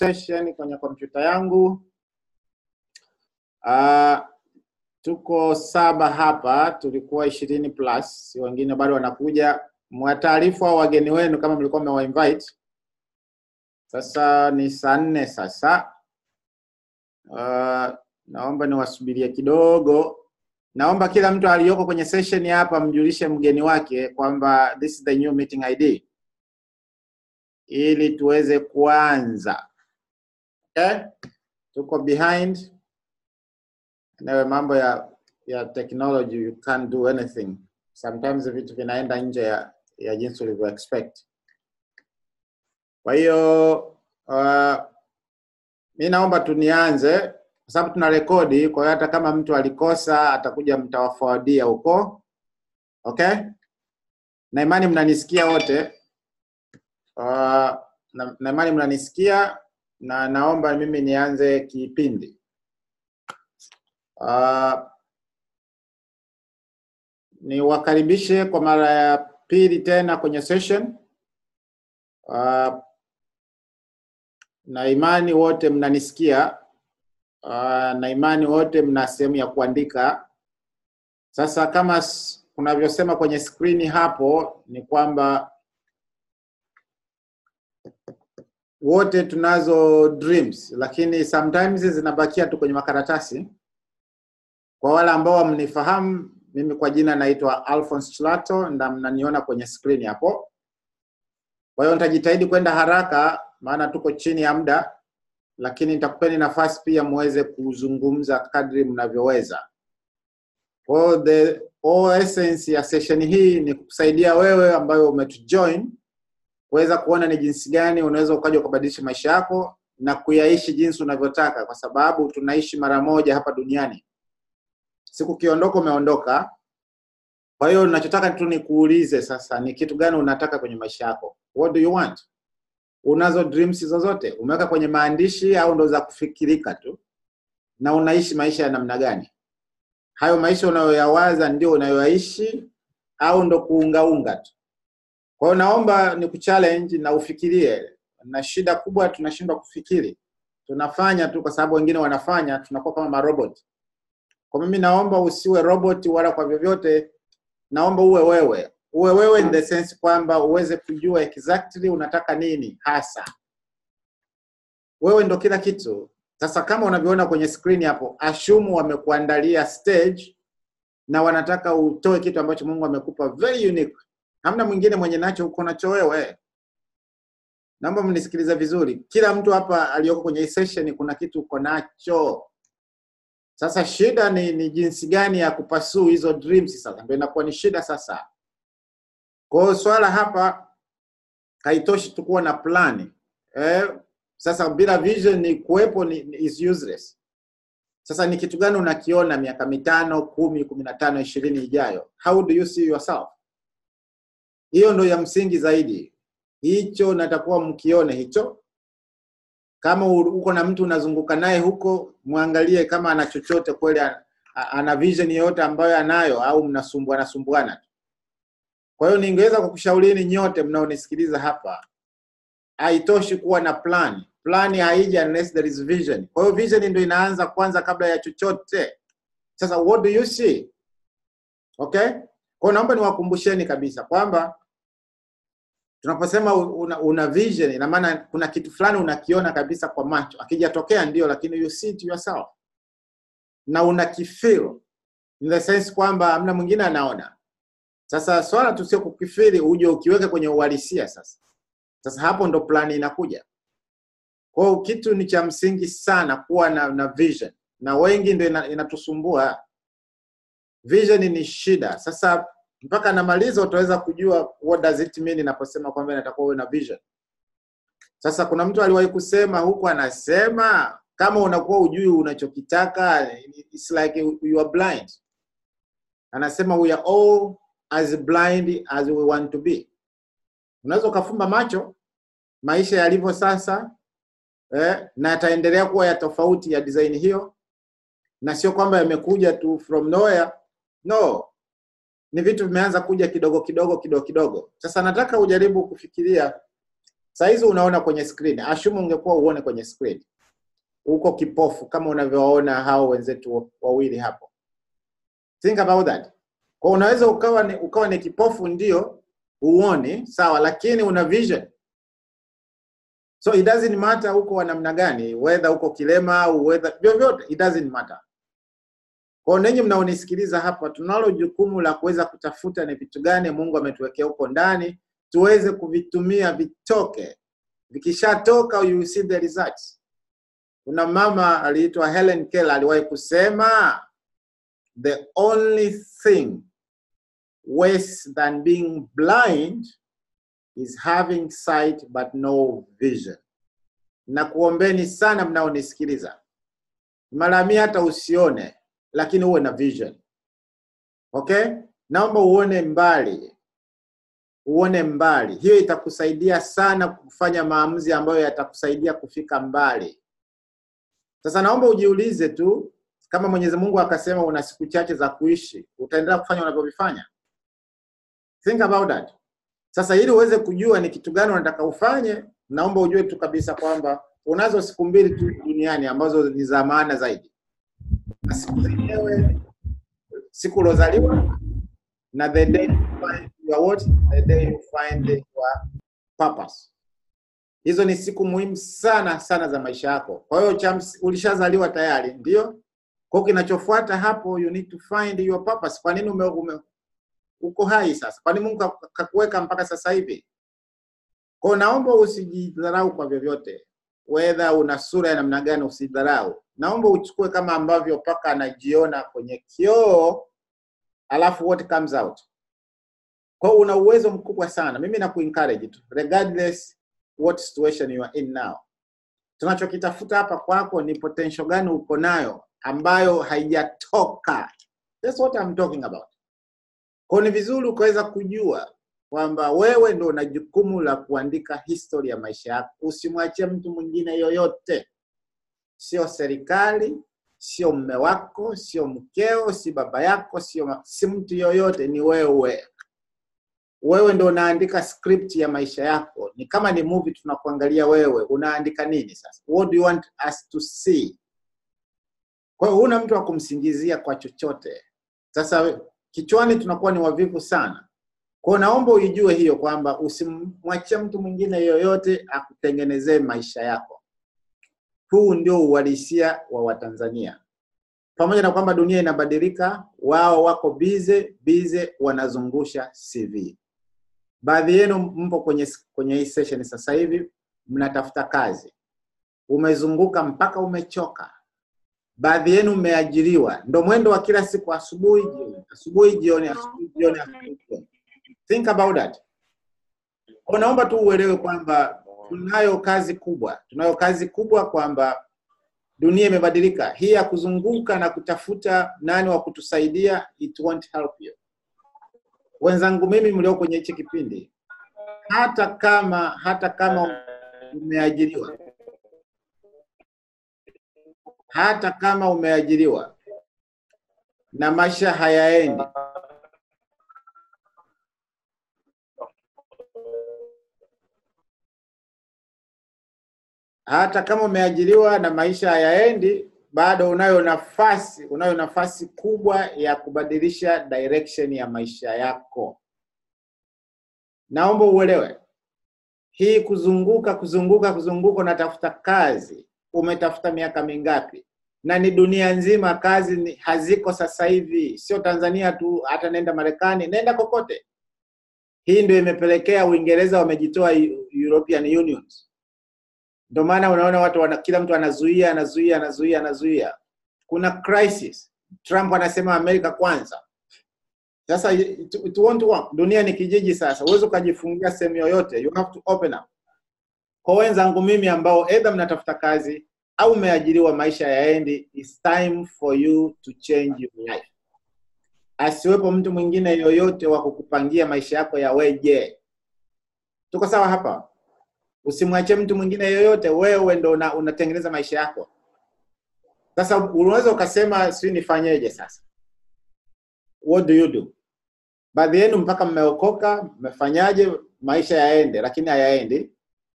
session kwenye kompyuta yangu. Uh, tuko saba hapa, tulikuwa ishirini plus, wengine bado wanakuja. Mwataarifu au wageni wenu kama mlikuwa mmewa invite. Sasa ni saa nne sasa. Uh, naomba niwasubirie kidogo. Naomba kila mtu aliyoko kwenye session hapa mjulishe mgeni wake kwamba this is the new meeting ID ili tuweze kuanza. Okay? Tuko behind. Nawe mambo ya ya technology you can't do anything. Sometimes vitu vinaenda nje ya, ya jinsi ulivyo expect. Kwa hiyo uh, mi naomba tunianze kwa sababu tuna rekodi. Kwa hiyo hata kama mtu alikosa atakuja, mtawaforwardia huko. Okay, na imani mnanisikia wote. Uh, na, na imani mnanisikia na naomba mimi nianze kipindi. Uh, niwakaribishe kwa mara ya pili tena kwenye session. Uh, na imani wote mnanisikia. Uh, na imani wote mna sehemu ya kuandika. Sasa kama s- kunavyosema kwenye skrini hapo ni kwamba wote tunazo dreams, lakini sometimes zinabakia tu kwenye makaratasi. Kwa wale ambao hamnifahamu, mimi kwa jina naitwa Alphonse Chilato na mnaniona kwenye skrini hapo. Kwa hiyo nitajitahidi kwenda haraka, maana tuko chini ya muda, lakini nitakupeni nafasi pia muweze kuzungumza kadri mnavyoweza. Kwa hiyo the all essence ya session hii ni kukusaidia wewe ambayo umetujoin kuweza kuona ni jinsi gani unaweza ukaja ukabadilisha maisha yako na kuyaishi jinsi unavyotaka, kwa sababu tunaishi mara moja hapa duniani. Siku ukiondoka, umeondoka. Kwa hiyo ninachotaka tu nikuulize sasa, ni kitu gani unataka kwenye maisha yako? What do you want? Unazo dreams zozote? Umeweka kwenye maandishi au ndo za kufikirika tu? Na unaishi maisha ya namna gani? Hayo maisha unayoyawaza ndio unayoyaishi au ndo kuungaunga tu? Kwa hiyo naomba ni kuchallenge na ufikirie. Na shida kubwa tunashindwa kufikiri, tunafanya tu kwa sababu wengine wanafanya, tunakuwa kama marobot. Kwa mimi naomba usiwe robot wala kwa vyovyote, naomba uwe wewe, uwe wewe in the sense kwamba uweze kujua exactly unataka nini hasa. Wewe ndo kila kitu. Sasa kama unavyoona kwenye screen hapo, assume wamekuandalia stage na wanataka utoe kitu ambacho Mungu amekupa very unique. Hamna mwingine mwenye nacho uko nacho wewe. Naomba mnisikilize vizuri. Kila mtu hapa aliyoko kwenye hii session kuna kitu uko nacho. Sasa shida ni, ni jinsi gani ya kupasuu hizo dreams sasa ndio inakuwa ni shida sasa. Kwa hiyo swala hapa haitoshi tu kuwa na plani. Eh, sasa bila vision ni kuwepo ni, ni is useless. Sasa ni kitu gani unakiona miaka mitano, kumi, kumi na tano, ishirini ijayo? How do you see yourself? Hiyo ndo ya msingi zaidi. Hicho natakuwa mkione hicho. Kama u- uko na mtu unazunguka naye huko, mwangalie kama ana chochote kweli, a- a- ana vision yoyote ambayo anayo, au mnasumbuana sumbuana tu. Kwa hiyo ningeweza kukushaurini nyote mnaonisikiliza hapa, haitoshi kuwa na plan. Plan haija unless there is vision. Kwa hiyo vision ndio inaanza kwanza kabla ya chochote. Sasa what do you see? Okay? Kwa hiyo naomba niwakumbusheni kabisa kwamba tunaposema una, una vision ina maana kuna kitu fulani unakiona kabisa kwa macho, akijatokea ndio, lakini you see it yourself na unakifeel in the sense kwamba hamna mwingine anaona. Sasa swala tu sio kukifiri, uje ukiweke kwenye uhalisia. Sasa sasa hapo ndo plani inakuja. Kwa hiyo kitu ni cha msingi sana kuwa na, na vision, na wengi ndo ina- inatusumbua. Vision ni shida. Sasa mpaka namaliza utaweza kujua what does it mean inaposema kwamba inatakuwa uwe na vision. Sasa kuna mtu aliwahi kusema huku, anasema kama unakuwa ujui unachokitaka, it's like you are blind. Anasema we are all as blind as we want to be. Unaweza ukafumba macho maisha yalivyo sasa eh, na yataendelea kuwa ya tofauti ya design hiyo, na sio kwamba yamekuja tu from nowhere. No, ni vitu vimeanza kuja kidogo kidogo kidogo kidogo. Sasa nataka ujaribu kufikiria Saizi unaona kwenye screen, ashumu ungekuwa uone kwenye screen, uko kipofu kama unavyoona hao wenzetu wawili hapo. Think about that. Kwa unaweza ukawa ni, ukawa ni kipofu ndio uone sawa, lakini una vision. So it doesn't matter uko wa namna gani, whether uko kilema au whether vyovyote, it doesn't matter. Kwa ninyi mnaonisikiliza hapa, tunalo jukumu la kuweza kutafuta ni vitu gani Mungu ametuwekea huko ndani, tuweze kuvitumia vitoke. Vikishatoka you will see the results. Kuna mama aliitwa Helen Keller aliwahi kusema the only thing worse than being blind is having sight but no vision. Na kuombeni sana mnaonisikiliza, mara mia hata usione, lakini uwe na vision. Okay, naomba uone mbali, uone mbali. Hiyo itakusaidia sana kufanya maamuzi ambayo yatakusaidia kufika mbali. Sasa naomba ujiulize tu, kama Mwenyezi Mungu akasema una siku chache za kuishi, utaendelea kufanya unavyovifanya? Think about that. Sasa ili uweze kujua ni kitu gani unataka ufanye, naomba ujue tu kabisa kwamba unazo siku mbili tu duniani ambazo ni za maana zaidi, na siku zenyewe siku uliozaliwa na the day you find your what, the day you find your purpose. Hizo ni siku muhimu sana sana za maisha yako. Kwa hiyo cha ms- ulishazaliwa tayari, ndio. Kwa hiyo kinachofuata hapo, you need to find your purpose. Kwa nini ume, ume, uko hai sasa? Kwa nini Mungu kaku- kakuweka mpaka sasa hivi? Kwa hiyo naomba usijidharau kwa vyovyote, whether una sura ya namna gani, usidharau. Naomba uchukue kama ambavyo paka anajiona kwenye kioo, alafu what comes out. Kwa hiyo una uwezo mkubwa sana. Mimi nakuencourage tu, regardless what situation you are in now. Tunachokitafuta hapa kwako ni potential gani uko nayo ambayo haijatoka. That's what I'm talking about. Kwa hiyo ni vizuri ukaweza kujua kwamba wewe ndo una jukumu la kuandika history ya maisha yako. Usimwachie mtu mwingine yoyote, sio serikali, sio mme wako, sio mkeo, si baba yako, sio ma- si mtu yoyote, ni wewe. Wewe ndo unaandika script ya maisha yako. Ni kama ni movie tunakuangalia wewe, unaandika nini sasa? What do you want us to see? Kwa hiyo huna mtu wa kumsingizia kwa chochote. Sasa kichwani tunakuwa ni wavivu sana. Kwa hiyo naomba uijue hiyo kwamba usimwachie mtu mwingine yoyote akutengenezee maisha yako. Huu ndio uhalisia wa Watanzania. Pamoja na kwamba dunia inabadilika, wao wako bize bize, wanazungusha CV. Baadhi yenu mpo kwenye kwenye hii session sasa hivi mnatafuta kazi, umezunguka mpaka umechoka. Baadhi yenu mmeajiriwa, ndo mwendo wa kila siku, asubuhi jioni, asubuhi jioni, asubuhi jioni, asubuhi jioni. Think about that. Kwa naomba tu uelewe kwamba tunayo kazi kubwa, tunayo kazi kubwa kwamba dunia imebadilika. Hii ya kuzunguka na kutafuta nani wa kutusaidia, it won't help you. Wenzangu mimi mlio kwenye hichi kipindi, hata kama hata kama umeajiriwa, hata kama umeajiriwa na maisha hayaendi, hata kama umeajiriwa na maisha hayaendi, bado unayo nafasi, unayo nafasi kubwa ya kubadilisha direction ya maisha yako. Naomba uelewe hii kuzunguka kuzunguka kuzunguka, unatafuta kazi, umetafuta miaka mingapi? Na ni dunia nzima, kazi ni, haziko sasa hivi, sio Tanzania tu, hata nenda Marekani, nenda kokote. Hii ndio imepelekea Uingereza wamejitoa Eu- European Unions. Ndio maana unaona watu wana, kila mtu anazuia anazuia anazuia anazuia. Kuna crisis. Trump anasema Amerika kwanza. Sasa it, it won't work. Dunia ni kijiji sasa, huwezi ukajifungia sehemu yoyote, you have to open up. Kwa wenzangu mimi ambao either mnatafuta kazi au umeajiriwa, maisha yaendi, it's time for you to change your life. Asiwepo mtu mwingine yoyote wa kukupangia maisha yako yaweje. Tuko sawa hapa? Usimwachie mtu mwingine yoyote, wewe ndo una, unatengeneza maisha yako. Sasa unaweza ukasema sijui nifanyeje sasa? What do you do? Baadhi yenu mpaka mmeokoka, mmefanyaje maisha yaende, lakini hayaendi.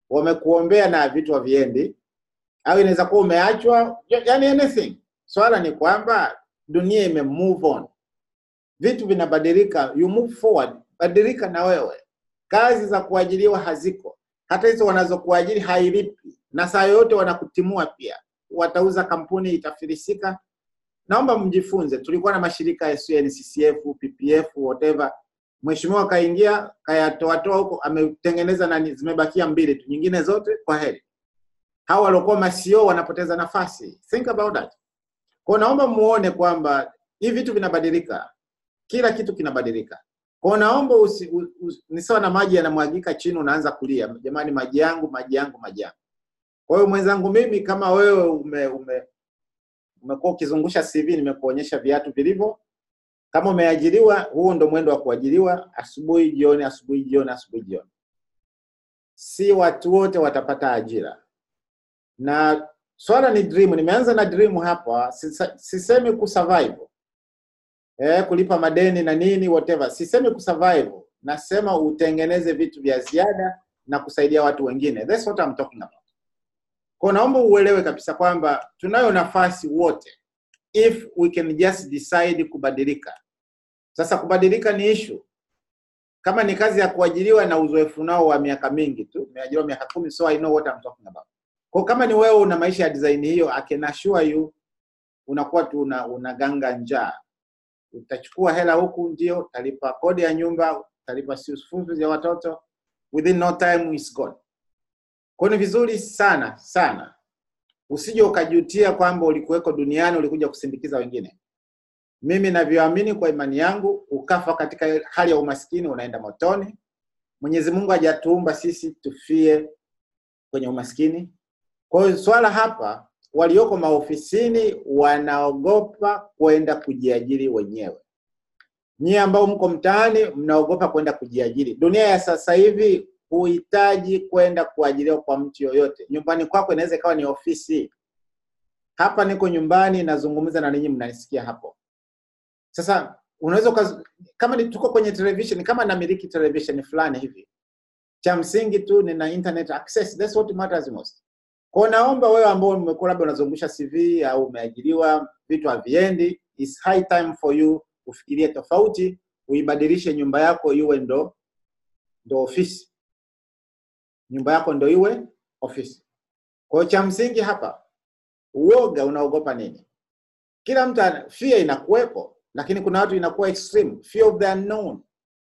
wamekuombea na vitu haviendi, au inaweza kuwa umeachwa, yani anything. Swala ni kwamba dunia ime move on, vitu vinabadilika, you move forward, badilika na wewe. Kazi za kuajiriwa haziko, hata hizo wanazokuajiri hailipi, na saa yoyote wanakutimua pia, watauza kampuni, itafilisika. Naomba mjifunze. Tulikuwa na mashirika ya NCCF, PPF, whatever. Mheshimiwa kaingia kayatoatoa huko, ametengeneza nani, zimebakia mbili tu, nyingine zote kwa heri. Hawa waliokuwa masio wanapoteza nafasi. Think about that. Kwa naomba muone kwamba hivi vitu vinabadilika, kila kitu kinabadilika. Kwa naomba usi, u, u, ni sawa na maji yanamwagika chini, unaanza kulia, jamani, maji yangu, maji yangu, maji yangu. Kwa hiyo mwenzangu, mimi kama wewe ume, ume umekuwa ukizungusha CV, nimekuonyesha viatu vilivyo. Kama umeajiriwa, huo ndo mwendo wa kuajiriwa, asubuhi jioni, asubuhi jioni, asubuhi jioni. Si watu wote watapata ajira, na swala ni dream. Nimeanza na dream hapa, sisa- sisemi kusurvive eh, kulipa madeni na nini whatever, sisemi kusurvive, nasema utengeneze vitu vya ziada na kusaidia watu wengine. That's what I'm talking about. Kwa naomba uelewe kabisa kwamba tunayo nafasi wote if we can just decide kubadilika. Sasa kubadilika ni issue. Kama ni kazi ya kuajiriwa na uzoefu nao wa miaka mingi tu, nimeajiriwa miaka kumi, so I know what I'm talking about. Kwa kama ni wewe una maisha ya design hiyo, I can assure you unakuwa tu una, unaganga njaa. Utachukua hela huku, ndio utalipa kodi ya nyumba, utalipa school fees ya watoto, within no time is gone. Kwa ni vizuri sana sana usije ukajutia kwamba ulikuweko duniani ulikuja kusindikiza wengine. Mimi navyoamini kwa imani yangu, ukafa katika hali ya umaskini unaenda motoni. Mwenyezi Mungu hajatuumba sisi tufie kwenye umaskini. Kwa hiyo swala hapa, walioko maofisini wanaogopa kwenda kujiajiri wenyewe. Nyie ambao mko mtaani mnaogopa kwenda kujiajiri. Dunia ya sasa hivi huhitaji kwenda kuajiriwa kwa mtu yoyote. Nyumbani kwako inaweza ikawa ni ofisi. Hapa niko nyumbani nazungumza na ninyi, mnanisikia hapo. Sasa unaweza ukaz... kama ni tuko kwenye television, kama namiliki television fulani hivi, cha msingi tu nina internet access, that's what matters most. Kwa naomba wewe ambao umekuwa labda unazungusha CV au umeajiriwa, vitu haviendi, it's high time for you ufikirie tofauti, uibadilishe nyumba yako iwe ndo ndo ofisi nyumba yako ndo iwe ofisi. Kwa hiyo cha msingi hapa, uoga, unaogopa nini? Kila mtu ana- fear inakuwepo, lakini kuna watu inakuwa extreme, fear of the unknown.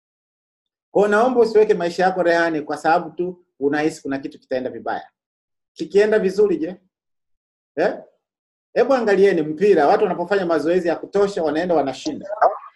Kwa hiyo naomba usiweke maisha yako rehani kwa sababu tu unahisi kuna kitu kitaenda vibaya. Kikienda vizuri, je? Eh? Hebu angalieni mpira, watu wanapofanya mazoezi ya kutosha, wanaenda wanashinda.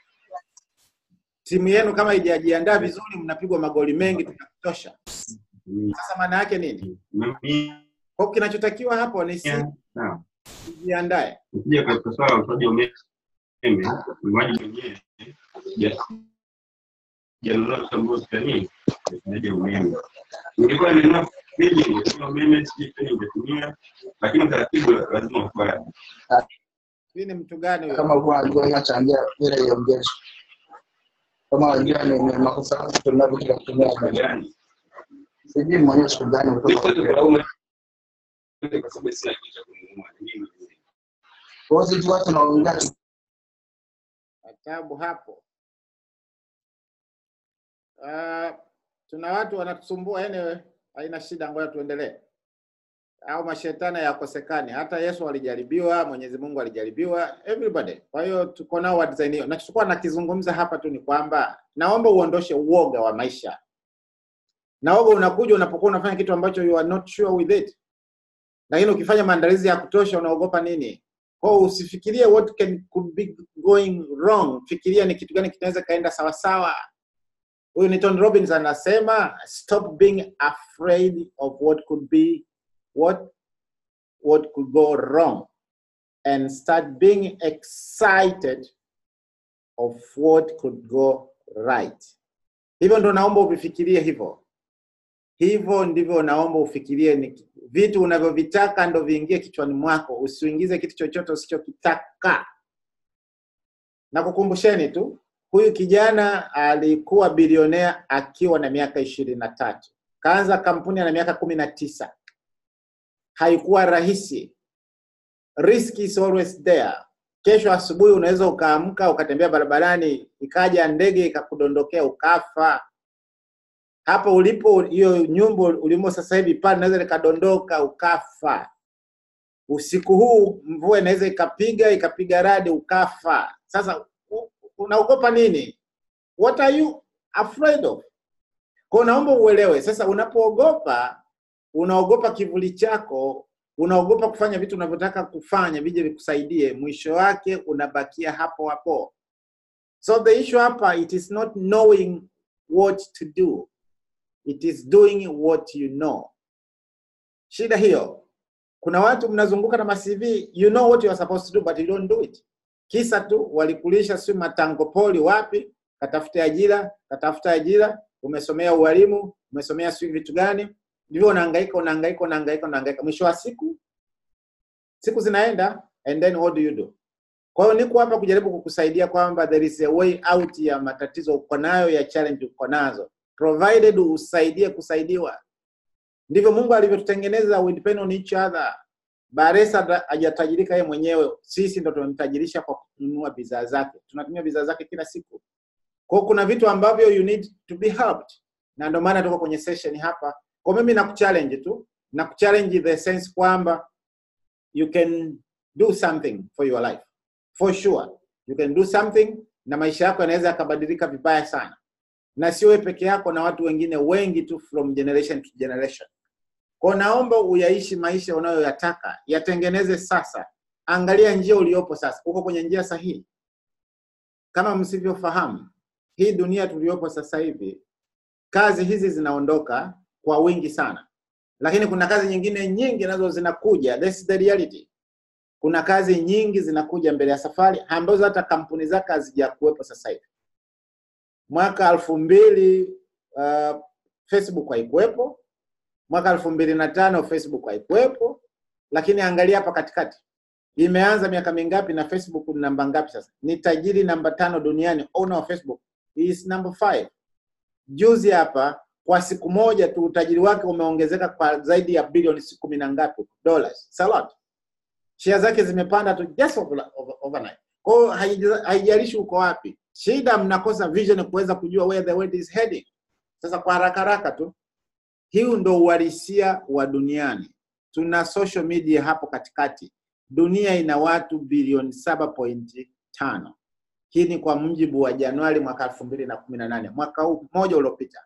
Timu yenu kama haijajiandaa vizuri, mnapigwa magoli mengi tu ya kutosha. Sasa maana yake nini? Kwa hiyo kinachotakiwa hapo ni si Sawa. tujiandae. Ukija katika swala la utoaji wa umeme, ulimaji mwenyewe ja- janunua kitambulisho cha nini utumiaji wa umeme. Ningekuwa ninunua friji ningetumia umeme, sijui tena ningetumia, lakini utaratibu lazima ukubali. Hii ni mtu gani huyo? kama kuwa alikuwa inachangia bila iongezwe, kama wajua ni ni makosa yangu kutumia vitu vya kutumia Kwa umeme. gani? Sijui mwenyewe siku gani Niko kutoka tu kulaumu kwa sababu sina kitu cha kununua. Ni mimi mwenyewe. kwa hiyo sisi watu tunaongea tu Tabu hapo. Uh, tuna watu wanatusumbua anyway, haina shida, ngoja tuendelee. Au mashetani yakosekani. Hata Yesu alijaribiwa, Mwenyezi Mungu alijaribiwa, everybody. Kwa hiyo tuko nao wa design hiyo. Nachokuwa nakizungumza hapa tu ni kwamba naomba uondoshe uoga wa maisha. Na uoga unakuja unapokuwa unafanya kitu ambacho you are not sure with it. Lakini ukifanya maandalizi ya kutosha unaogopa nini? Kwa hiyo usifikirie what can could be going wrong, fikiria ni kitu gani kinaweza kaenda sawa sawa. Huyu ni Tony Robbins anasema stop being afraid of what could be what what could go wrong and start being excited of what could go right. Hivyo ndo naomba uvifikirie hivyo. Hivyo ndivyo naomba ufikirie ni vitu unavyovitaka ndo viingie kichwani mwako, usiingize kitu chochote usichokitaka. Na kukumbusheni tu, huyu kijana alikuwa bilionea akiwa na miaka ishirini na tatu kaanza kampuni ana miaka kumi na tisa. Haikuwa rahisi, risk is always there. Kesho asubuhi unaweza ukaamka ukatembea barabarani, ikaja ndege ikakudondokea ukafa. Hapo ulipo, hiyo nyumba ulimo sasa hivi pale inaweza likadondoka ukafa. Usiku huu mvua inaweza ikapiga ikapiga radi ukafa. Sasa u- unaogopa nini? What are you afraid of? Kwa naomba uelewe sasa, unapoogopa unaogopa kivuli chako, unaogopa kufanya vitu unavyotaka kufanya vije vikusaidie, mwisho wake unabakia hapo hapo. So the issue hapa, it is not knowing what to do, it is doing what you know. Shida hiyo, kuna watu mnazunguka na ma CV, you know what you are supposed to do but you don't do it. Kisa tu walikulisha si matango poli wapi, katafute ajira, katafuta ajira, umesomea ualimu, umesomea sijui vitu gani, ndivyo unahangaika unahangaika unahangaika unahangaika, mwisho wa siku siku zinaenda and then what do you do? Kwa hiyo niko hapa kujaribu kukusaidia kwamba there is a way out ya matatizo uko nayo ya challenge uko nazo, provided usaidie kusaidiwa. Ndivyo Mungu alivyotutengeneza, we depend on each other. Baresa hata hajatajirika yeye mwenyewe, sisi ndo tumemtajirisha kwa kununua bidhaa zake, tunatumia bidhaa zake kila siku. Kwa hiyo kuna vitu ambavyo you need to be helped, na ndio maana tuko kwenye session hapa. Kwa mimi nakuchallenge tu, nakuchallenge in the sense kwamba you can do something for your life for sure you can do something na maisha yako yanaweza yakabadilika vibaya sana na sio wewe peke yako na watu wengine wengi tu from generation to generation kwa naomba uyaishi maisha unayoyataka yatengeneze sasa angalia njia uliopo sasa uko kwenye njia sahihi kama msivyofahamu hii dunia tuliyopo sasa hivi kazi hizi zinaondoka kwa wingi sana lakini kuna kazi nyingine nyingi nazo zinakuja that's the reality kuna kazi nyingi zinakuja mbele ya safari ambazo hata kampuni zake hazijakuwepo sasa hivi. Mwaka elfu mbili uh, Facebook haikuwepo, mwaka elfu mbili na tano Facebook haikuwepo, lakini angalia hapa katikati imeanza miaka mingapi na Facebook ni namba ngapi sasa? Ni tajiri namba tano duniani, owner of Facebook He is number five. Juzi hapa kwa siku moja tu utajiri wake umeongezeka kwa zaidi ya bilioni kumi na ngapi dollars. It's a lot share zake zimepanda tu just over, over, overnight. Kwa hiyo haija- haijalishi uko wapi, shida mnakosa vision kuweza kujua where the world is heading. Sasa kwa haraka haraka tu, hii ndo uhalisia wa duniani. Tuna social media hapo katikati. Dunia ina watu bilioni saba pointi tano. Hii ni kwa mujibu wa Januari mwaka elfu mbili na kumi na nane mwaka huu mmoja uliopita.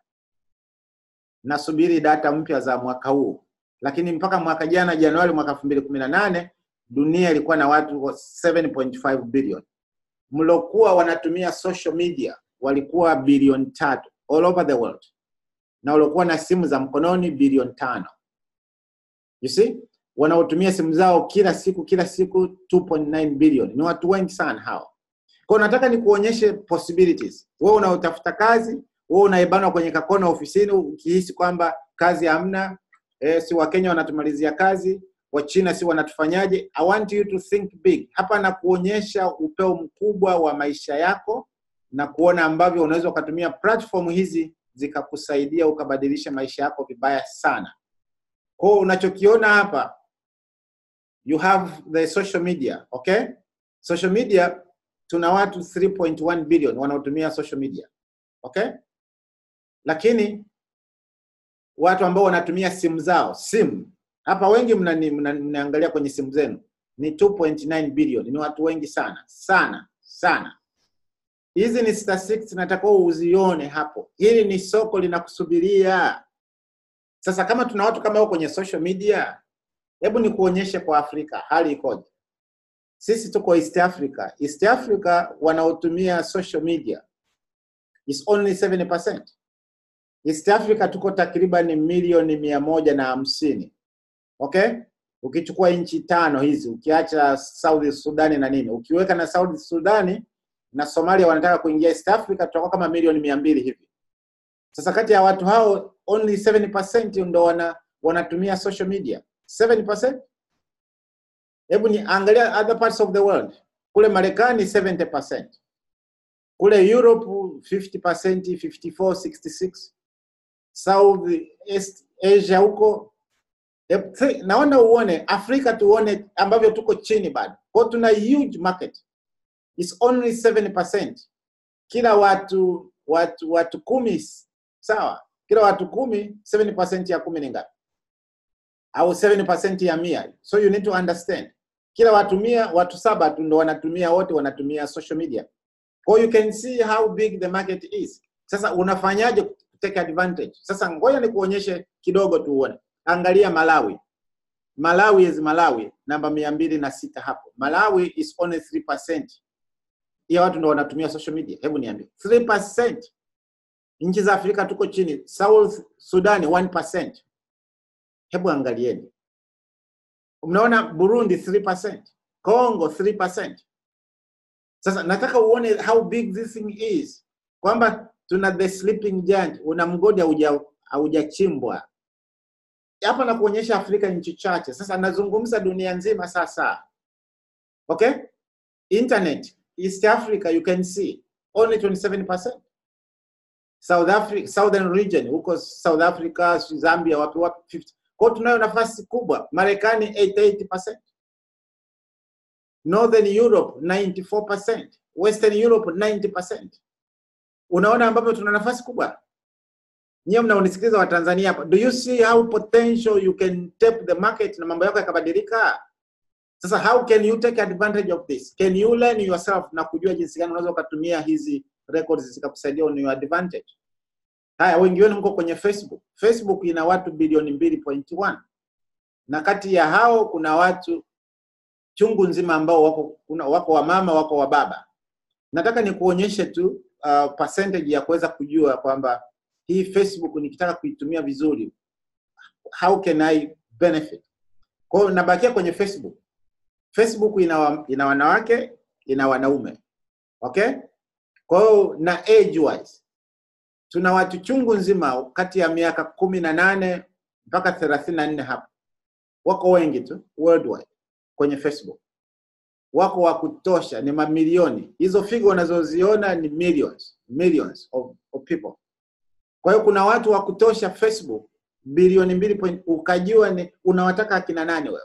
Nasubiri data mpya za mwaka huu, lakini mpaka mwaka jana Januari mwaka elfu mbili kumi na nane dunia ilikuwa na watu 7.5 billion. Mlokuwa wanatumia social media walikuwa bilioni tatu all over the world, na waliokuwa na simu za mkononi bilioni tano. You see, wanaotumia simu zao kila siku kila siku 2.9 billion. Ni watu wengi sana hao. Kwa hiyo nataka nikuonyeshe possibilities. Wewe unaotafuta kazi, wewe unaibanwa kwenye kakona ofisini ukihisi kwamba kazi hamna, eh, si Wakenya wanatumalizia kazi, Wachina si wanatufanyaje? I want you to think big. Hapa na kuonyesha upeo mkubwa wa maisha yako na kuona ambavyo unaweza ukatumia platform hizi zikakusaidia ukabadilisha maisha yako vibaya sana. Kwa hiyo unachokiona hapa you have the social media, okay? Social media tuna watu 3.1 billion wanaotumia social media. Okay? Lakini watu ambao wanatumia simu zao, simu hapa wengi mnani- mna- mnaangalia kwenye simu zenu ni 2.9 billion. Ni watu wengi sana sana sana. Hizi ni statistics nataka uzione hapo. Hili ni soko linakusubiria. Sasa kama tuna watu kama hao kwenye social media, hebu nikuonyeshe kwa Afrika hali ikoje. Sisi tuko East Africa. East Africa wanaotumia social media is only 70%. East Africa tuko takriban milioni mia moja na hamsini. Okay? Ukichukua nchi tano hizi, ukiacha South Sudani na nini, ukiweka na South Sudani na Somalia wanataka kuingia East Africa, tutakuwa kama milioni mia mbili hivi. Sasa kati ya watu hao only 70% ndo wana, wanatumia social media. 70%? Hebu ni angalia other parts of the world. Kule Marekani 70%. Kule Europe 50%, 54, 66. South East Asia huko. Ep- thi- Naona uone Afrika tuone ambavyo tuko chini bado. Kwa hiyo tuna huge market. It's only 7%. Kila watu watu watu kumi sawa. Kila watu kumi 7% ya kumi ni ngapi? Au 7% ya mia. So you need to understand. Kila watu mia, watu saba tu ndo wanatumia wote wanatumia social media. Kwa hiyo you can see how big the market is. Sasa unafanyaje take advantage? Sasa ngoja nikuonyeshe kidogo tu uone. Angalia Malawi. Malawi is Malawi namba mia mbili na sita hapo. Malawi is only 3% ya watu ndo wanatumia social media. Hebu niambie. 3%. Nchi za Afrika tuko chini. South Sudan 1%. Hebu angalieni. Mnaona Burundi 3%, Congo 3%. Sasa nataka uone how big this thing is, kwamba tuna the sleeping giant, una mgodi hauja haujachimbwa hapa na kuonyesha Afrika nchi chache. Sasa nazungumza dunia nzima sasa, okay? Internet East Africa you can see only 27%. South Africa, Southern region huko South Africa, Zambia, wapi wapi 50. Kwa hiyo tunayo nafasi kubwa. Marekani 88%. Northern Europe 94%. Western Europe 90%. Unaona ambapo tuna nafasi kubwa. Nyie mnaonisikiliza wa Tanzania hapa. Do you see how potential you can tap the market na mambo yako yakabadilika? Sasa how can you take advantage of this? Can you learn yourself na kujua jinsi gani unaweza ukatumia hizi records zikakusaidia on your advantage? Haya, wengi wenu mko kwenye Facebook. Facebook ina watu bilioni mbili point one na kati ya hao kuna watu chungu nzima ambao wako kuna, wako wamama wako wa baba. Nataka nikuonyeshe tu uh, percentage ya kuweza kujua kwamba hii Facebook nikitaka kuitumia vizuri, how can I benefit? Kwa hiyo nabakia kwenye Facebook. Facebook ina, wa, ina wanawake ina wanaume okay. Kwa hiyo na age wise tuna watu chungu nzima kati ya miaka kumi na nane mpaka thelathini na nne hapa, wako wengi tu worldwide kwenye Facebook, wako wa kutosha, ni mamilioni. Hizo figo unazoziona ni millions, millions of, of people. Kwa hiyo kuna watu wa kutosha Facebook bilioni mbili point, ukajua ni unawataka akina nani wewe.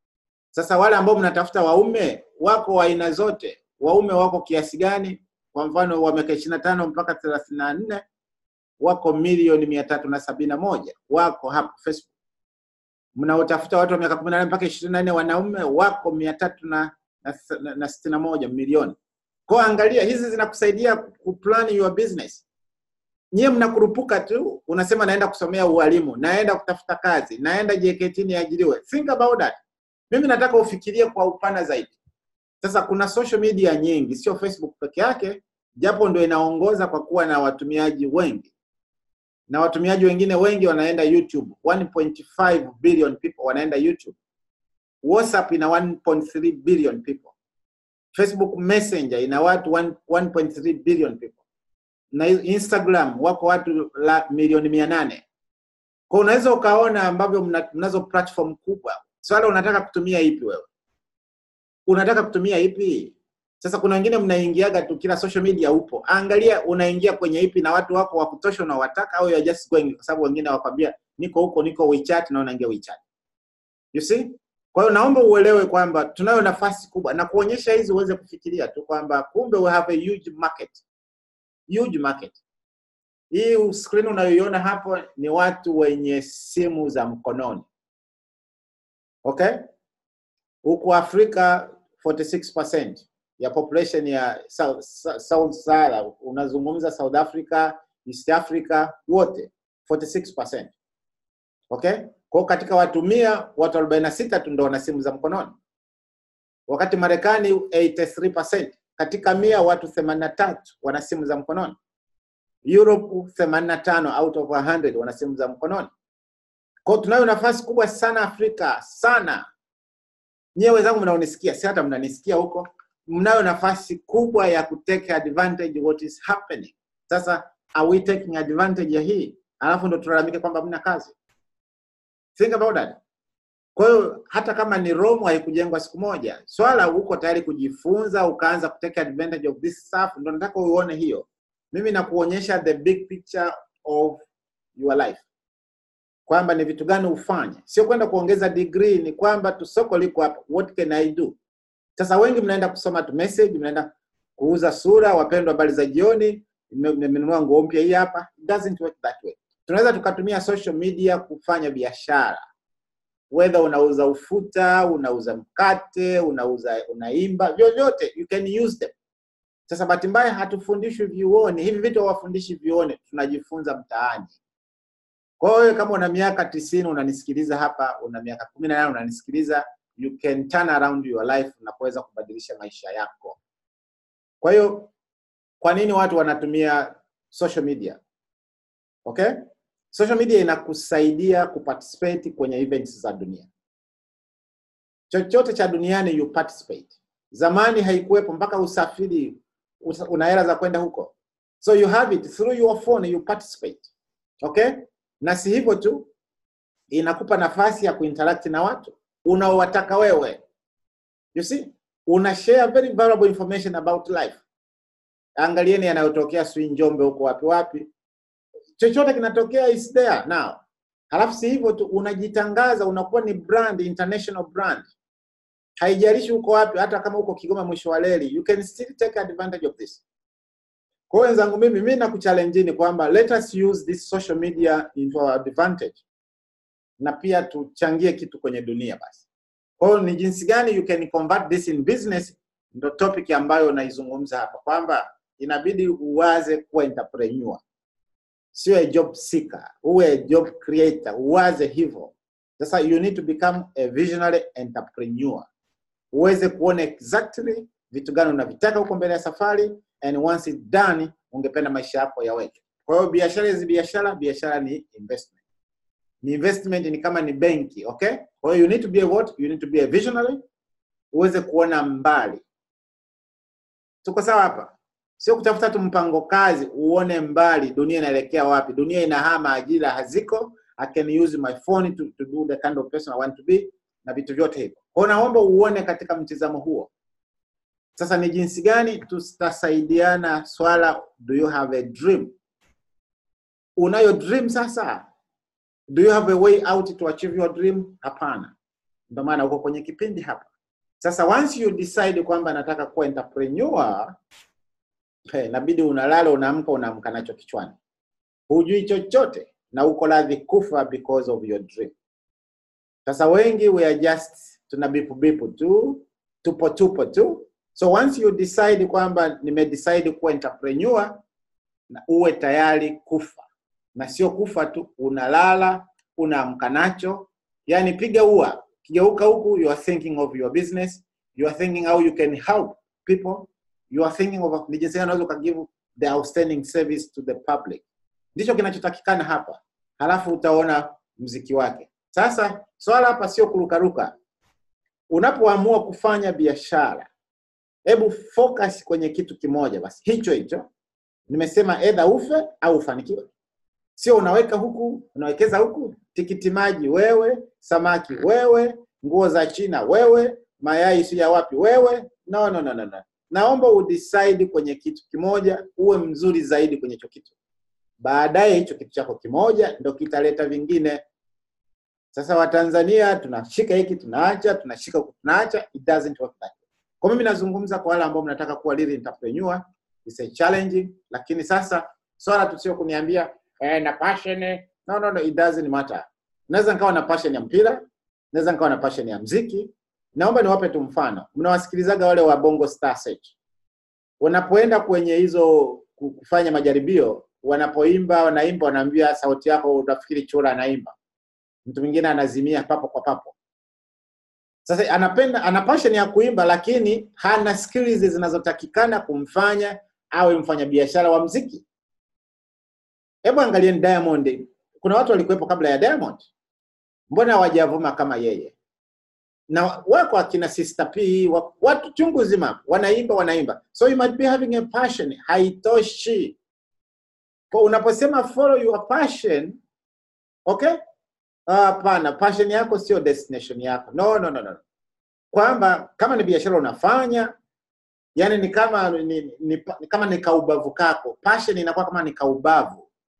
Sasa wale ambao mnatafuta waume wako wa aina zote, waume wako kiasi gani? Kwa mfano wa miaka ishirini na tano mpaka thelathini na nne wako milioni mia tatu na sabini na moja wako hapo Facebook. Mnaotafuta watu wa miaka kumi na nane mpaka ishirini na nne wanaume wako mia tatu na, na, na, na sitini na moja milioni. Kwa hiyo angalia, hizi zinakusaidia kuplan your business. Nyie mnakurupuka tu, unasema naenda kusomea ualimu, naenda kutafuta kazi, naenda JKT niajiriwe. Think about that. Mimi nataka ufikirie kwa upana zaidi. Sasa kuna social media nyingi, sio Facebook peke yake, japo ndio inaongoza kwa kuwa na watumiaji wengi na watumiaji wengine wengi wanaenda YouTube. 1.5 billion people wanaenda YouTube. WhatsApp ina 1.3 billion people. Facebook Messenger ina watu 1.3 billion people, na Instagram wako watu la milioni mia nane. Kwa unaweza ukaona ambavyo mna, mnazo platform kubwa. Swala unataka kutumia ipi wewe? Unataka kutumia ipi? Sasa kuna wengine mnaingiaga tu kila social media upo. Angalia unaingia kwenye ipi na watu wako wa kutosha unawataka au you are just going kwa sababu wengine wakwambia niko huko niko WeChat na unaingia WeChat. You see? Kwa hiyo naomba uelewe kwamba tunayo nafasi kubwa na kuonyesha hizi uweze kufikiria tu kwamba kumbe we have a huge market. Huge market. Hii screen unayoiona hapo ni watu wenye simu za mkononi. Okay? Huku Afrika 46% ya population ya South, South Sahara, unazungumza South Africa, East Africa, wote 46%. Okay? Kwa katika watu mia, watu 46 tu ndio wana simu za mkononi, wakati Marekani 83%. Katika mia watu 83 wana simu za mkononi. Europe 85 out of 100 wana simu za mkononi. Kwa tunayo nafasi kubwa sana Afrika sana. Nyewe wenzangu mnaonisikia, si hata mnanisikia huko, mnayo nafasi kubwa ya kutake advantage what is happening. Sasa are we taking advantage ya hii? Alafu ndo tulalamike kwamba mna kazi. Think about that. Kwa hiyo hata kama ni Rome haikujengwa siku moja, swala uko tayari kujifunza ukaanza kutake advantage of this stuff, ndo nataka uone hiyo. Mimi nakuonyesha the big picture of your life kwamba ni vitu gani ufanye sio kwenda kuongeza degree ni kwamba tu soko liko hapa what can i do sasa wengi mnaenda kusoma tu message mnaenda kuuza sura wapendwa habari za jioni nime- nimenunua nguo mpya hii hapa it doesn't work that way tunaweza tukatumia social media kufanya biashara whether unauza ufuta unauza mkate unauza unaimba vyovyote you can use them sasa bahati mbaya hatufundishwi vyuoni hivi vitu hawafundishi vyuoni tunajifunza mtaani kwa hiyo wewe kama una miaka tisini unanisikiliza hapa una miaka kumi na nane unanisikiliza you can turn around your life na kuweza kubadilisha maisha yako kwa hiyo kwa nini watu wanatumia social media okay social media inakusaidia kuparticipate kwenye events za dunia chochote cha duniani you participate zamani haikuwepo mpaka usafiri usa- una hela za kwenda huko so you have it through your phone you participate okay na si hivyo tu inakupa nafasi ya kuinteract na watu unaowataka wewe you see una share very valuable information about life angalieni yanayotokea sijui njombe huko wapi wapi chochote kinatokea is there now halafu si hivyo tu unajitangaza unakuwa ni brand international brand haijalishi uko wapi hata kama uko kigoma mwisho wa reli you can still take advantage of this kwa hiyo wenzangu mimi mi nakuchallengeni kwamba let us use this social media into our advantage na pia tuchangie kitu kwenye dunia basi kwa hiyo ni jinsi gani you can convert this in business ndo topic ambayo naizungumza hapa kwamba inabidi uwaze kuwa entrepreneur sio a job seeker uwe a job creator uwaze hivyo sasa you need to become a visionary entrepreneur uweze kuona exactly vitu gani unavitaka huko mbele ya safari and once it's done ungependa maisha yako yaweke kwa hiyo biashara hizi biashara biashara ni investment ni investment ni kama ni benki okay kwa hiyo you need to be a what you need to be a visionary uweze kuona mbali tuko sawa hapa sio kutafuta tu mpango kazi uone mbali dunia inaelekea wapi dunia inahama ajira haziko i can use my phone to, to do the kind of person i want to be na vitu vyote hivyo kwa hiyo naomba uone katika mtizamo huo sasa ni jinsi gani tutasaidiana swala do you have a dream unayo dream sasa do you have a way out to achieve your dream hapana ndio maana uko kwenye kipindi hapa sasa once you decide kwamba nataka kuwa entrepreneur hey, inabidi unalala unaamka unaamka nacho kichwani hujui chochote na uko radhi kufa because of your dream sasa wengi we are just tuna bipu bipu tu tupo tupo tu so once you decide kwamba nimedecide kuwa entrepreneur na uwe tayari kufa na sio kufa tu unalala unaamka nacho yani piga ua kigeuka huku you are thinking of your business you are thinking how you can help people you are thinking of ni jinsi gani unaweza ukagive the outstanding service to the public ndicho kinachotakikana hapa halafu utaona mziki wake sasa swala hapa sio kurukaruka unapoamua kufanya biashara hebu focus kwenye kitu kimoja basi hicho hicho nimesema edha ufe au ufanikiwe sio unaweka huku unawekeza huku tikiti maji wewe samaki wewe nguo za china wewe mayai si ya wapi wewe no, no, no, no, no. naomba udecide kwenye kitu kimoja uwe mzuri zaidi kwenye hicho kitu baadaye hicho kitu chako kimoja ndo kitaleta vingine sasa watanzania tunashika hiki tunaacha tunashika huku tunaacha it doesn't work that way. kwa mimi nazungumza kwa wale ambao mnataka kuwa real entrepreneur it's a challenge lakini sasa swala tu sio kuniambia eh, na passion eh. no, no, no, it doesn't matter naweza nikawa na passion ya mpira naweza nikawa na passion ya mziki naomba niwape tu mfano mnawasikilizaga wale wa bongo star search wanapoenda kwenye hizo ku- kufanya majaribio wanapoimba wanaimba wanaambia sauti yako utafikiri chura anaimba mtu mwingine anazimia papo kwa papo sasa anapenda ana passion ya kuimba lakini hana skills zinazotakikana kumfanya awe mfanyabiashara wa mziki hebu angalieni diamond kuna watu walikuwepo kabla ya diamond mbona hawajavuma kama yeye na wako akina sister p wa- watu chungu zima wanaimba wanaimba so you might be having a passion haitoshi kwa unaposema follow your passion okay Ah, hapana passion yako sio destination yako no no no no kwamba kama ni biashara unafanya yani ni kama ni, ni, ni, ni kama ni kaubavu kako passion inakuwa kama ni kaubavu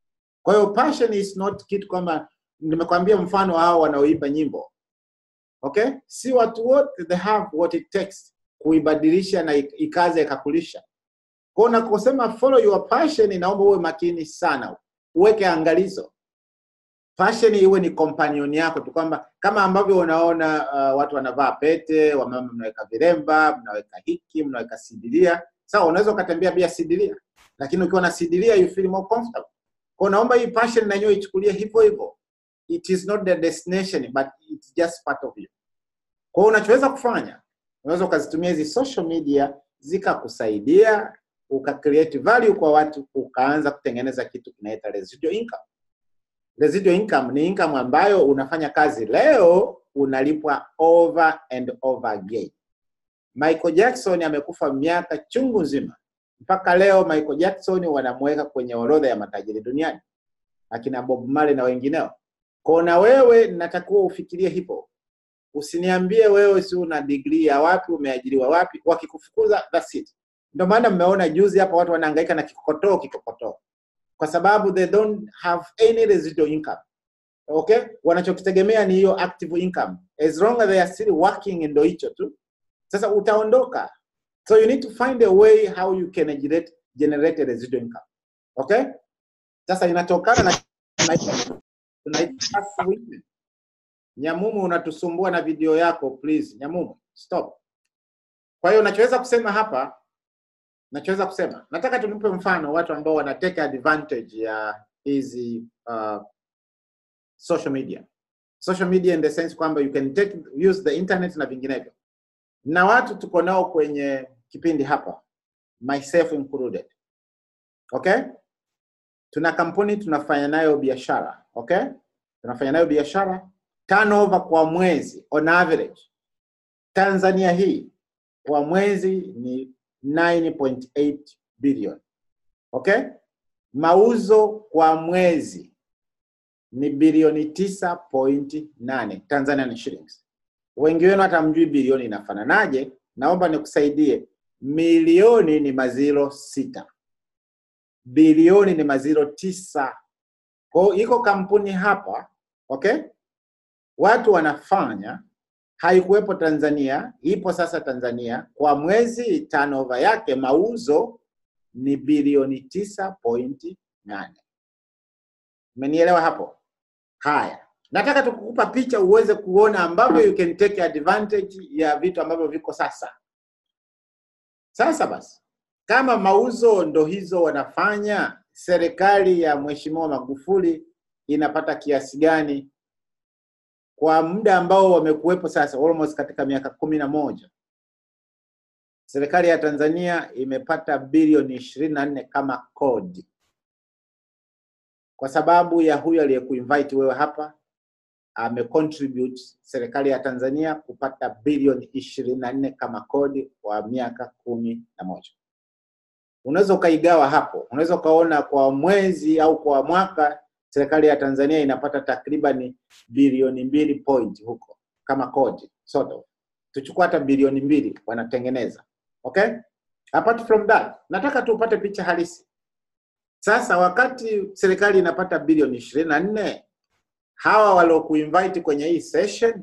Kwa hiyo passion is not kitu kwamba nimekwambia mfano hao wanaoimba nyimbo okay, si watu wote they have what it takes kuibadilisha na ik- ikaze ikakulisha. Kwa hiyo unaposema follow your passion, inaomba uwe makini sana, uweke angalizo passion iwe ni companion yako tu, kwamba kama ambavyo unaona uh, watu wanavaa pete, wamama mnaweka viremba, mnaweka hiki, mnaweka sidilia. Sawa, unaweza ukatembea bila sidilia, lakini ukiwa na sidilia you feel more comfortable. Kwa naomba hii passion na yenyewe ichukulie hivyo hivyo. It is not the destination but it's just part of you. Kwa hiyo unachoweza kufanya, unaweza ukazitumia hizi social media zikakusaidia uka create value kwa watu, ukaanza kutengeneza kitu kinaita residual income. Residual income ni income ambayo unafanya kazi leo unalipwa over and over again. Michael Jackson amekufa miaka chungu nzima, mpaka leo Michael Jackson wanamweka kwenye orodha ya matajiri duniani, akina Bob Marley na wengineo. Kwa na wewe natakiwa ufikirie hivyo, usiniambie wewe si una degree ya wapi, umeajiriwa wapi, wakikufukuza that's it. Ndio maana mmeona juzi hapa watu wanahangaika na kikokotoo kikokotoo kwa sababu they don't have any residual income. Okay, wanachokitegemea ni hiyo active income, as long as they are still working, ndio hicho tu. Sasa utaondoka, so you need to find a way how you can generate, generate a residual income. Okay, sasa inatokana na tunaita- tunaita passive income. Nyamumu, unatusumbua na video yako please. Nyamumu, stop. Kwa hiyo nachoweza kusema hapa nachoweza kusema nataka tunipe mfano watu ambao wana take advantage ya hizi uh, social media social media in the sense kwamba you can take use the internet na vinginevyo na watu tuko nao kwenye kipindi hapa myself included okay tuna kampuni tunafanya nayo biashara okay tunafanya nayo biashara turnover kwa mwezi on average tanzania hii kwa mwezi ni 9.8 billion. Okay? Mauzo kwa mwezi ni bilioni 9.8 Tanzanian shillings. Wengi wenu hata mjui bilioni inafananaje, naomba nikusaidie. Milioni ni maziro sita, bilioni ni maziro tisa. Kwa hiyo iko kampuni hapa, okay? Watu wanafanya haikuwepo Tanzania, ipo sasa Tanzania. Kwa mwezi turnover yake mauzo ni bilioni tisa pointi nane. Umenielewa hapo? Haya, nataka tukukupa picha uweze kuona ambavyo you can take advantage ya vitu ambavyo viko sasa. Sasa basi, kama mauzo ndo hizo wanafanya, serikali ya Mheshimiwa Magufuli inapata kiasi gani kwa muda ambao wamekuwepo sasa almost katika miaka kumi na moja serikali ya Tanzania imepata bilioni ishirini na nne kama kodi kwa sababu ya huyu aliyekuinvite wewe hapa amecontribute serikali ya Tanzania kupata bilioni ishirini na nne kama kodi kwa miaka kumi na moja. Unaweza ukaigawa hapo, unaweza ukaona kwa mwezi au kwa mwaka serikali ya Tanzania inapata takriban bilioni mbili point huko kama kodi sort of. Tuchukua hata bilioni mbili wanatengeneza. Okay? Apart from that, nataka tupate picha halisi. Sasa wakati serikali inapata bilioni ishirini na nne hawa waliokuinvite kwenye hii session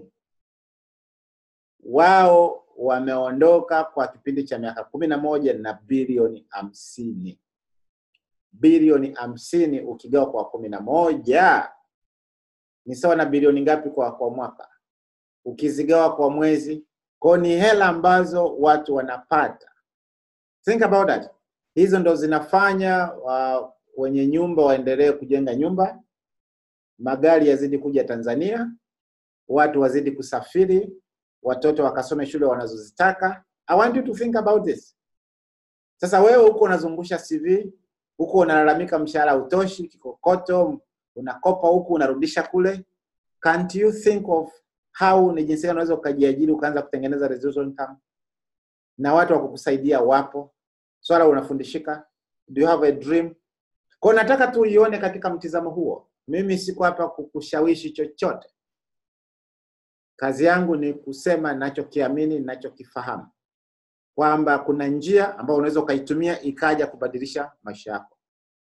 wao wameondoka kwa kipindi cha miaka kumi na moja na bilioni hamsini bilioni hamsini ukigawa kwa kumi na moja ni sawa na bilioni ngapi kwa kwa mwaka ukizigawa kwa mwezi kwao ni hela ambazo watu wanapata think about that hizo ndo zinafanya uh, wenye nyumba waendelee kujenga nyumba magari yazidi kuja tanzania watu wazidi kusafiri watoto wakasome shule wanazozitaka i want you to think about this sasa wewe huko unazungusha cv huko unalalamika mshahara hautoshi, kikokoto, unakopa huku unarudisha kule. Can't you think of how ni jinsi gani unaweza ukajiajiri ukaanza kutengeneza residual income na watu wa kukusaidia wapo, swala unafundishika. Do you have a dream? Kwa hiyo nataka tu uione katika mtizamo huo. Mimi siko hapa kukushawishi chochote. Kazi yangu ni kusema ninachokiamini, ninachokifahamu kwamba kuna njia ambayo unaweza ukaitumia ikaja kubadilisha maisha yako.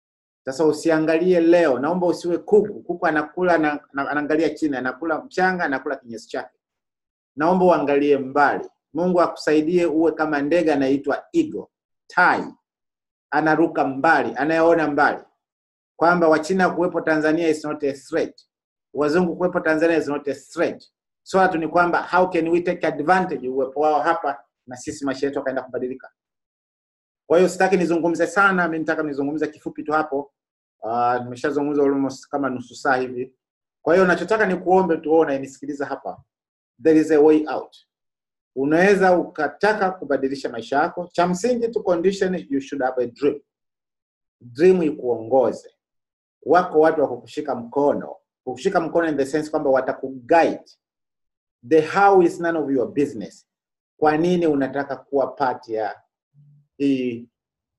Sasa usiangalie leo, naomba usiwe kuku. Kuku anakula na, na, anaangalia chini, anakula mchanga, anakula kinyesi chake. Naomba uangalie mbali. Mungu akusaidie uwe kama ndege anaitwa eagle, tai, anaruka mbali, anayeona mbali, kwamba Wachina kuwepo Tanzania is not a threat, wazungu kuwepo Tanzania is not a threat. Swala tu ni kwamba how can we take advantage uwepo wao hapa na sisi maisha yetu akaenda kubadilika. Kwa hiyo sitaki nizungumze sana, mimi nataka nizungumze kifupi tu hapo. Uh, nimeshazungumza almost kama nusu saa hivi. Kwa hiyo nachotaka ni kuombe tu wewe unayenisikiliza hapa, there is a way out. Unaweza ukataka kubadilisha maisha yako. Cha msingi tu condition, you should have a dream. Dream ikuongoze. Wako watu wa kukushika mkono, kukushika mkono in the sense kwamba watakuguide. The how is none of your business. Kwa nini unataka kuwa part ya hii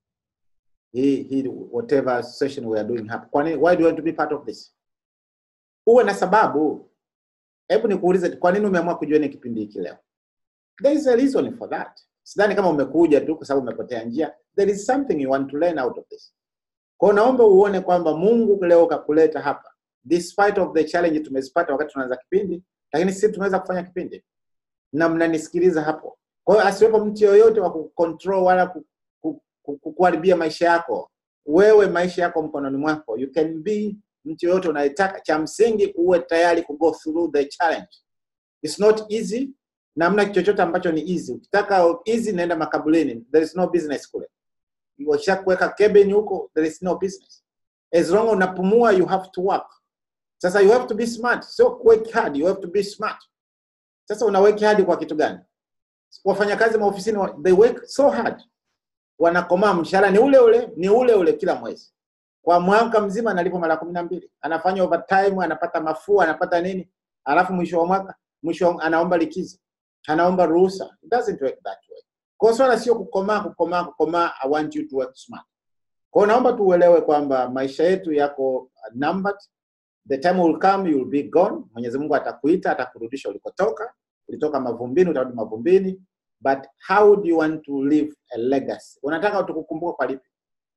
hii hii whatever session we are doing hapa? Kwa nini, why do you want to be part of this? Uwe na sababu. Hebu nikuulize, kwa nini umeamua kujoin kipindi hiki leo? There is a reason for that. Sidhani kama umekuja tu kwa sababu umepotea njia. There is something you want to learn out of this. Kwa hiyo naomba uone kwamba Mungu leo kakuleta hapa despite of the challenge tumezipata wakati tunaanza kipindi, lakini sisi tumeweza kufanya kipindi na mnanisikiliza hapo. Kwa hiyo asiwepo mtu yoyote wa kucontrol wala ku- ku- ku- ku- kuharibia maisha yako. Wewe maisha yako mkononi mwako, you can be mtu yoyote unayetaka. Cha msingi uwe tayari ku go through the challenge. It's not easy na hamna chochote ambacho ni easy. Ukitaka easy, nenda makaburini, there is no business kule. Wakishakuweka cabin huko, there is no business. As long unapumua, you have to work. Sasa you have to be smart, sio work hard, you have to be smart. Sasa una work hard kwa kitu gani? Wafanyakazi maofisini wa- they work so hard, wanakomaa, mshahara ni ule ule, ni ule ule kila mwezi, kwa mwaka mzima analipo mara kumi na mbili, anafanya overtime, anapata mafua, anapata nini, alafu mwisho wa mwaka, mwisho wa- anaomba likizo, anaomba ruhusa. It doesn't work that way. Kwa hiyo swala sio kukomaa, kukomaa, kukomaa. I want you to work smart. Kwa hiyo naomba tuuelewe kwamba maisha yetu yako numbered. The time will come, you will be gone. Mwenyezi Mungu atakuita, atakurudisha ulikotoka. Ulitoka mavumbini, utarudi mavumbini. But how do you want to leave a legacy? Unataka tukukumbuka kwa lipi?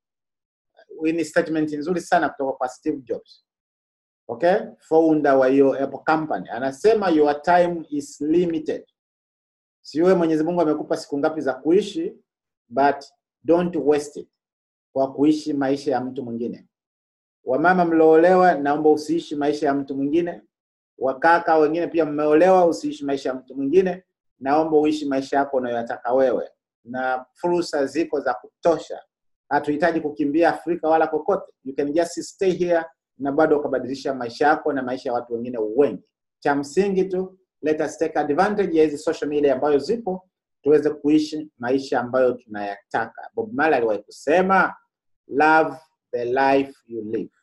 Hii ni statement nzuri sana kutoka kwa Steve Jobs. Okay? Founder wa hiyo Apple company. Anasema your time is limited. Siwe Mwenyezi Mungu amekupa siku ngapi za kuishi, but don't waste it kwa kuishi maisha ya mtu mwingine. Wamama mloolewa, naomba usiishi maisha ya mtu mwingine. Wakaka wengine pia mmeolewa, usiishi maisha ya mtu mwingine. Naomba uishi maisha yako unayoyataka wewe, na fursa ziko za kutosha. Hatuhitaji kukimbia Afrika wala kokote, you can just stay here na bado ukabadilisha maisha yako na maisha ya watu wengine wengi. Cha msingi tu, let us take advantage ya hizi social media ambayo zipo, tuweze kuishi maisha ambayo tunayataka. Bob Marley aliwahi kusema love the life you live,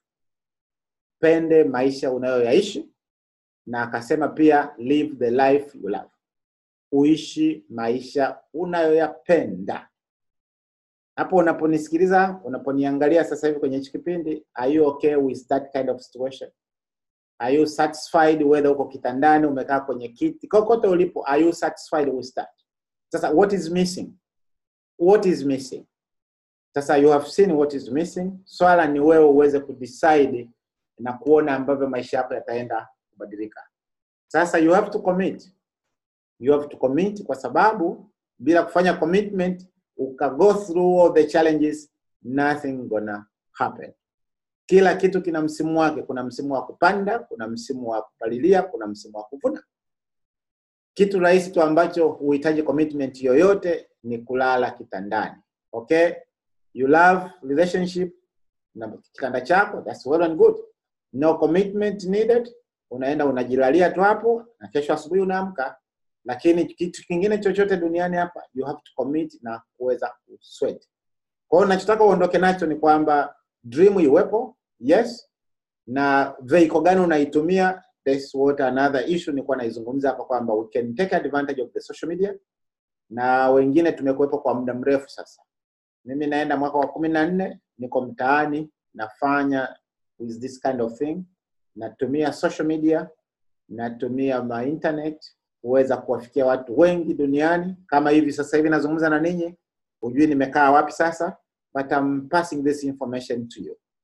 pende maisha unayoyaishi, na akasema pia live the life you love, uishi maisha unayoyapenda. Hapo unaponisikiliza, unaponiangalia sasa hivi kwenye hichi kipindi, are you okay with that kind of situation? Are you satisfied whether uko kitandani, umekaa kwenye kiti, kokote ulipo, are you satisfied with that? Sasa what is missing? What is missing? Sasa you have seen what is missing. Swala ni wewe uweze kudecide na kuona ambavyo maisha yako yataenda kubadilika. Sasa you have to commit. You have to commit kwa sababu bila kufanya commitment uka go through all the challenges nothing gonna happen. Kila kitu kina msimu wake. Kuna msimu wa kupanda, kuna msimu wa kupalilia, kuna msimu wa kuvuna. Kitu rahisi tu ambacho huhitaji commitment yoyote ni kulala kitandani. Okay? You love relationship na kitanda chako, that's well and good. No commitment needed. Unaenda unajilalia tu hapo na kesho asubuhi unaamka. Lakini kitu kingine chochote duniani hapa you have to commit na kuweza kusweat. Kwa hiyo nachotaka uondoke nacho ni kwamba dream iwepo, yes, na vehicle gani unaitumia, that's what another issue nilikuwa naizungumza hapa kwamba we can take advantage of the social media, na wengine tumekuwepo kwa muda mrefu sasa. Mimi naenda mwaka wa kumi na nne, niko mtaani nafanya with this kind of thing, natumia social media, natumia ma internet kuweza kuwafikia watu wengi duniani. Kama hivi sasa hivi nazungumza na ninyi, hujui nimekaa wapi sasa, but I'm passing this information to you.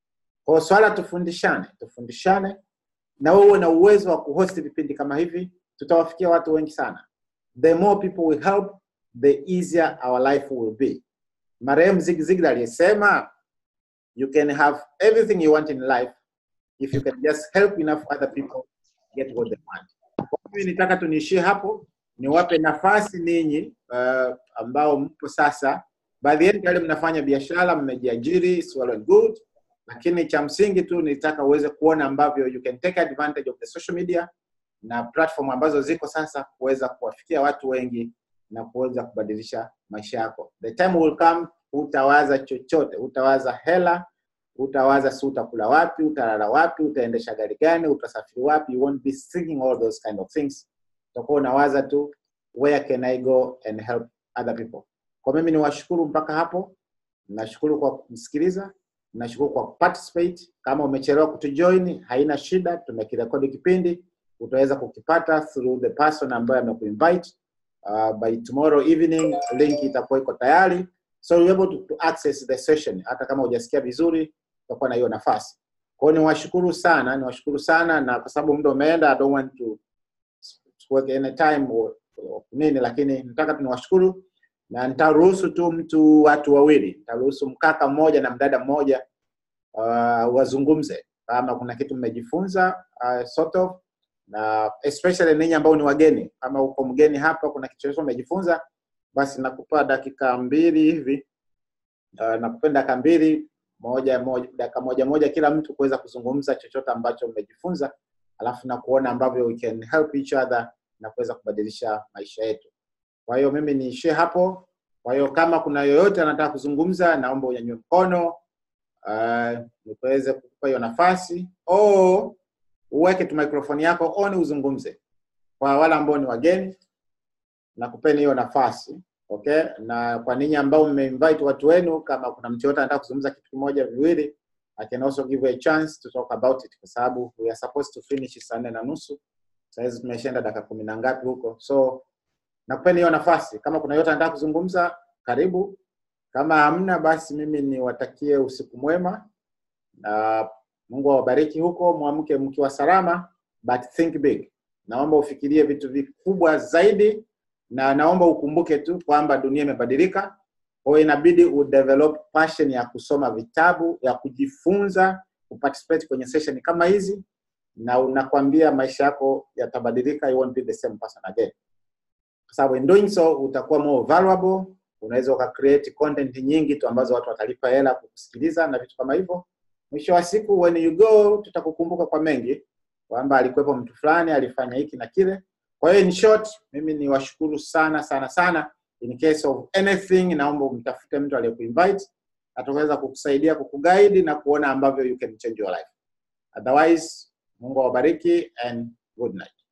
Kwa hiyo swala tufundishane, tufundishane na wewe uwe na uwezo wa kuhost vipindi kama hivi, tutawafikia watu wengi sana. The more people we help, the easier our life will be. Marehemu Zig Ziglar aliyesema you can have everything you want in life if you can just help enough other people get what they want. Kwa hiyo nitaka tuniishie hapo, niwape nafasi ninyi uh, ambao mpo sasa, baadhi yenu tayari mnafanya biashara, mmejiajiri, it's well and good, lakini cha msingi tu nitaka uweze kuona ambavyo you can take advantage of the social media na platform ambazo ziko sasa kuweza kuwafikia watu wengi na kuweza kubadilisha maisha yako. The time will come, utawaza chochote, utawaza hela, utawaza si utakula wapi, utalala wapi, utaendesha gari gani, utasafiri wapi. You won't be thinking all those kind of things. Utakuwa unawaza tu where can I go and help other people. Kwa mimi niwashukuru mpaka hapo, nashukuru kwa kumsikiliza, nashukuru kwa participate. Kama umechelewa kutujoin, haina shida, tumekirekodi kipindi, utaweza kukipata through the person ambaye amekuinvite. Uh, by tomorrow evening link itakuwa iko tayari, so you're able to, to access the session. Hata kama hujasikia vizuri, utakuwa na hiyo nafasi. Kwa hiyo niwashukuru sana, niwashukuru sana, na kwa sababu muda umeenda, I don't want to work any time or, or nini, lakini nataka tu niwashukuru na nitaruhusu tu mtu watu wawili, nitaruhusu mkaka mmoja na mdada mmoja uh, wazungumze kama kuna kitu mmejifunza uh, sort of na especially ninyi ambao ni wageni, kama uko mgeni hapa, kuna kitu chochote umejifunza, basi nakupa dakika mbili hivi uh, nakupa dakika mbili moja moja, dakika moja moja kila mtu kuweza kuzungumza chochote ambacho mmejifunza, alafu na kuona ambavyo we can help each other na kuweza kubadilisha maisha yetu. Kwa hiyo mimi niishie hapo. Kwa hiyo kama kuna yoyote anataka kuzungumza, naomba unyanyue mkono uh, niweze kukupa hiyo nafasi au uweke tu microphone yako on uzungumze. Kwa wale ambao ni wageni, nakupeni hiyo nafasi okay. Na kwa ninyi ambao mmeinvite watu wenu, kama kuna mtu yote anataka kuzungumza kitu kimoja viwili, I can also give you a chance to talk about it, kwa sababu we are supposed to finish saa nne na nusu. Saizi tumeshaenda dakika kumi na ngapi huko, so nakupeni hiyo nafasi. Kama kuna yote anataka kuzungumza, karibu. Kama hamna, basi mimi niwatakie usiku mwema na Mungu awabariki huko, mwamke mkiwa salama, but think big. Naomba ufikirie vitu vikubwa zaidi, na naomba ukumbuke tu kwamba dunia imebadilika. Kwa hiyo inabidi udevelop passion ya kusoma vitabu, ya kujifunza, kuparticipate kwenye session kama hizi, na unakwambia maisha yako yatabadilika, you won't be the same person again, kwa sababu in doing so utakuwa more valuable. Unaweza uka create content nyingi tu ambazo watu watalipa hela kukusikiliza na vitu kama hivyo mwisho wa siku when you go tutakukumbuka kwa mengi kwamba alikuwepo mtu fulani alifanya hiki na kile kwa hiyo in short mimi ni washukuru sana sana sana in case of anything naomba umtafute mtu aliyekuinvite ataweza kukusaidia kukuguide na kuona ambavyo you can change your life otherwise mungu awabariki and good night